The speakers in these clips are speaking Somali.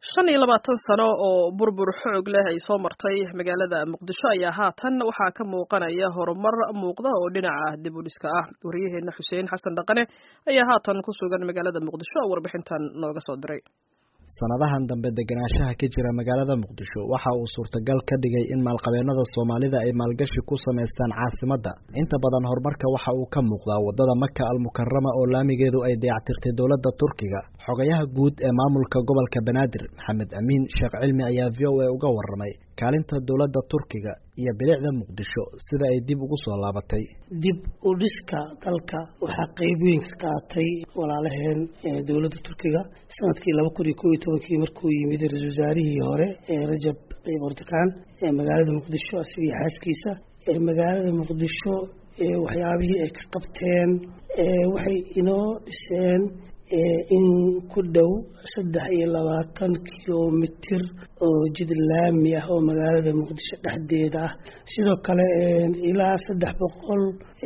shan iyo labaatan sano oo burbur xoog leh ay soo martay magaalada muqdisho ayaa haatan waxaa ka muuqanaya horumar muuqda oo dhinaca dib u dhiska ah wariyaheena xuseen xasan dhaqane ayaa haatan ku sugan magaalada muqdisho oo warbixintan nooga soo diray sanadahan dambe degenaanshaha ka jira magaalada muqdisho waxa uu suurtagal ka dhigay in maalqabeennada soomaalida ay maalgashi ku samaystaan caasimadda inta badan horumarka waxa uu ka muuqdaa waddada maka almukarama oo laamigeedu ay dayactirtay dowladda turkiga xogayaha guud ee maamulka gobolka banaadir maxamed amiin sheekh cilmi ayaa v o a uga warramay kaalinta dowladda turkiga iyo bilicda muqdisho sida ay dib ugu soo laabatay dib u dhiska dalka waxaa qeyb weyn ka qaatay walaalaheen dowladda turkiga sanadkii laba kun iyo kob iyo tobankii markuu yimid ra-isul wasaarihii hore ee rajab tayyib erdogan ee magaalada muqdisho isagii xaaskiisa ee magaalada muqdisho waxyaabihii ay ka qabteen waxay inoo dhiseen in ku dhow saddex iyo labaatan kilomitir oo jid laami ah oo magaalada muqdisho dhexdeeda ah sidoo kale ilaa saddex boqol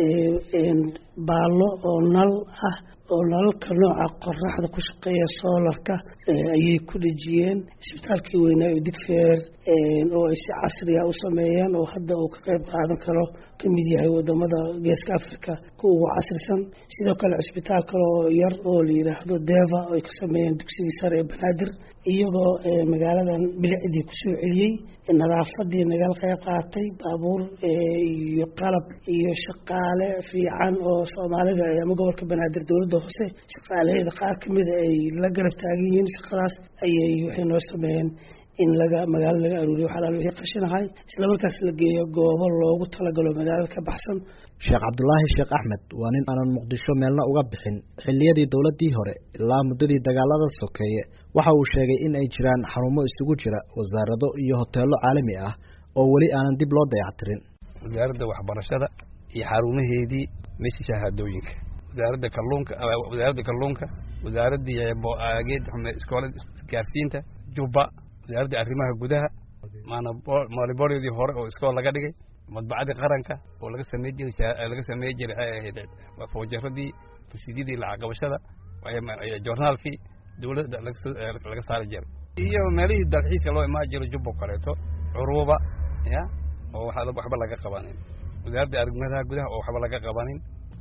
baallo oo nal ah oo nalalka nooca qoraxda ku shaqeeya soolarka ayay ku dhejiyeen isbitaalkii weynaa oo digfeer oo ay si casriya u sameeyeen oo hadda uu ka qayb qaadan karo ka mid yahay wadamada geeska africa kuwa ugu casrisan sidoo kale cisbitaal kale oo yar oo la yidhaahdo deva oo ay ka sameeyeen dugsigii sare ee banaadir iyagoo magaaladan bilicdii kusoo celiyey nadaafadii nagal qayb qaatay baabuur iyo qalab iyo shaqaale fiican oo soomaalida ama gobolka banaadir dowladda hoose shaqaalaheeda qaar kamida ay la garab taagan yihiin shaqadaas ayay waxay noo sameeyeen in laga magaalo laga aruuriyo waxalaal wixii qashinahay isla markaas la geeyo goobo loogu talagalo magaalada ka baxsan sheekh cabdulaahi sheekh axmed waa nin aanan muqdisho meelna uga bixin xilliyadii dowladdii hore ilaa muddadii dagaalada sokeeye waxa uu sheegay in ay jiraan xarumo isugu jira wasaarado iyo hoteello caalami ah oo weli aanan dib loo dayactirin wasaaradda waxbarashada iyo xarumaheedii meeshii shahaadooyinka wasaaradda kalluunka wasaaradda kalluunka wasaaraddii geed iskoolada isgaarsiinta jubba wasaaradda arrimaha gudaha maaliboryadii hore oo iskool laga dhigay madbacadii qaranka oo laga samey jiray laga samey jiray waxay ahayd foojaradii rasiidyadii lacagqabashada joornaalkii dowladda laga saari jiray iyo meelihii dalxiiska loo imaan jiro jubbo kaleeto curuuba ya oo waxba laga qabanin wasaaradda arrimaha gudaha oo waxba laga qabanin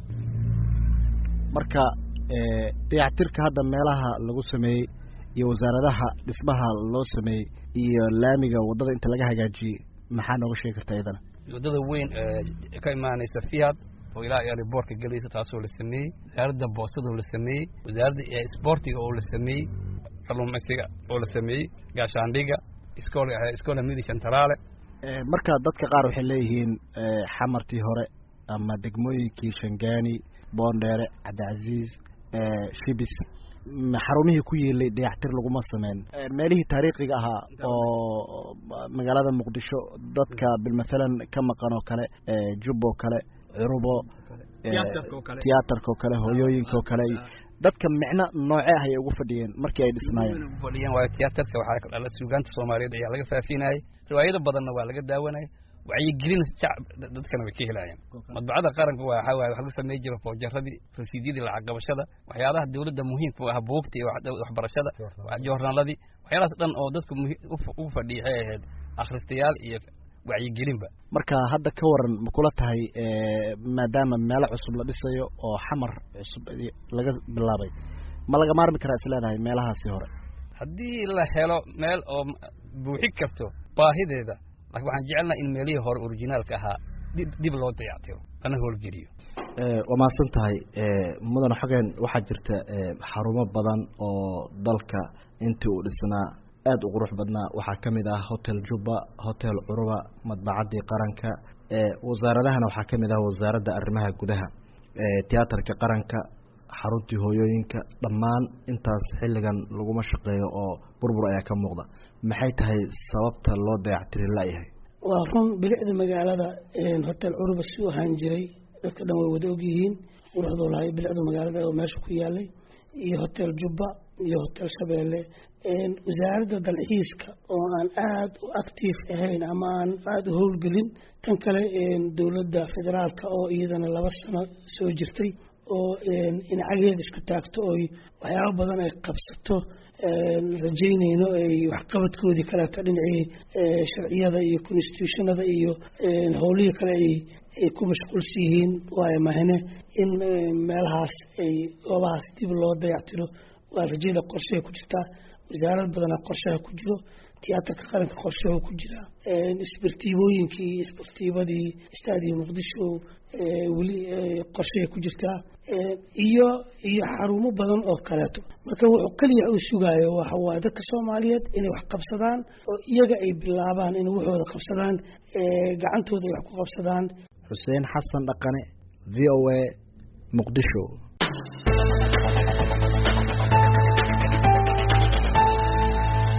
marka dayactirka hadda meelaha lagu sameeyey iyo wasaaradaha dhismaha loo sameeyey iyo laamiga waddada inta laga hagaajiyey maxaa nooga sheegi kartaa iyadana waddada weyn ka imaanaysa fiad oo ilaa aliboorka gelaysa taasoo la sameeyey wasaaradda boostadoo la sameeyey wasaaradda isboortiga oo la sameeyey kalluumaysiga oo la sameeyey gaashaandhiga iskool iskoola midi shantaraale marka dadka qaar waxay leeyihiin xamartii hore ama degmooyinkii shangaani boondheere cabdicasiis shibis xarumihii ku yiilay dayactir laguma sameyn meelihii taariikhiga ahaa oo magaalada muqdisho dadka bilmathalan ka maqan oo kale jub oo kale curubo tiyaatarka oo kale hooyooyinka oo kale dadka micno nooce ah ayay ugu fadhiyeen markii ay dhisnaayeen fadhiyeen waayo tiyaatarka waxaa suugaanta soomaaliyeed ayaa laga faafinayay riwaayado badanna waa laga daawanayay wacyigelin dadkana way ka helayaan madbacada qaranka waxa waye wax lagu samey jiro foojaradii rasiidyadii lacag qabashada waxyaalaha dowladda muhiimka u ah buugta iyo waxbarashada joornaaladii waxyaalahaas dhan oo dadku ugu fadhiya waxay ahayd akhristayaal iyo wacyigelinba marka hadda ka waran ma kula tahay maadaama meelo cusub la dhisayo oo xamar cusub laga bilaabay ma laga maarmi karaa is leedahay meelahaasi hore haddii la helo meel oo buuxi karto baahideeda lakin waxaan jecelnaha in meelihii hore orijinaalka ahaa dib dib loo dayactiro lana howlgeliyo waa mahadsan tahay mudane xogeen waxaa jirta xarumo badan oo dalka intii uu dhisnaa aada u qurux badnaa waxaa ka mid ah hotel jubba hotel curuba madbacaddii qaranka wasaaradahana waxaa ka mid ah wasaaradda arrimaha gudaha tiyaatarka qaranka xaruntii hooyooyinka dhammaan intaas xilligan laguma shaqeeyo oo burbur ayaa ka muuqda maxay tahay sababta loo dayactiri layahay waa run bilicda magaalada hotel curuba si u ahaan jiray dadka dhan way wada ogyihiin quruxduu lahay bilicda magaalada oo meesha ku yaalay iyo hotel jubba iyo hotel shabeelle wasaaradda dalxiiska oo aan aada u active ahayn ama aan aada u howlgelin tan kale dowladda federaalka oo iyadana laba sano soo jirtay oo inacageeda isku taagto oy waxyaaba badan ay qabsato rajaynayno ay waxqabadkoodii kaleeto dhinacii sharciyada iyo constitutionada iyo howlihii kale ay ay ku mashquulsan yihiin waayo mahne in meelahaas ay goobahaas dib loo dayactiro waa rajada qorshaha ku jirtaa wasaarad badanaa qorshaha ku jiro tiyaatarka qaranka qorshaha ku jira isbartiibooyinkii isbartiibadii istaadiyo muqdisho weli qorshahay ku jirtaa iyo iyo xarumo badan oo kaleeto marka wuxuu keliya uu sugaayo waxa waaye dadka soomaaliyeed inay wax qabsadaan oo iyaga ay bilaabaan inay waxooda qabsadaan gacantooda ay wax ku qabsadaan xuseen xasan dhaqane v o a muqdisho